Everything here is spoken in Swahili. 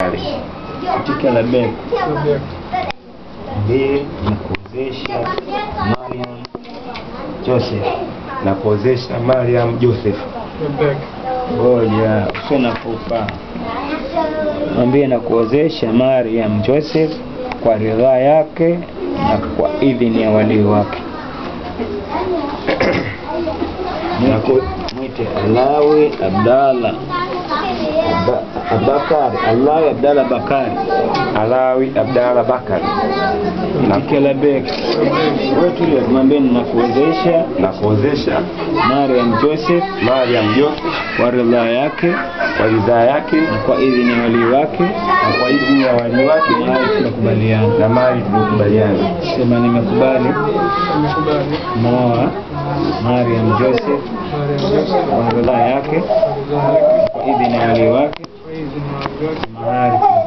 katika labek Labek. mbili na kuozesha Mariam Joseph na kuozesha Mariam Joseph Labek. ngoja usio na pupa mwambie na kuozesha Mariam Joseph kwa ridhaa yake na kwa idhini ya walii wake na ku- mwite Alawi Abdalla Ba- Abakari Alawi Abdalla Bakari Alawi Abdalla Bakari na Kelebek wetu ile mwambie na kuozesha na kuozesha Mariam Joseph Mariam Joseph kwa ridhaa yake kwa ridhaa yake na kwa idhini ya walii wake na kwa idhini ya wali wake mahali tunakubaliana. na mali tuliokubaliana. Sema nimekubali Nimekubali. moa Mariam Joseph Mariam Joseph. kwa ridhaa yake Ridhaa yake. kwa idhini ya walii wake Kwa idhini ya wali wake. mahali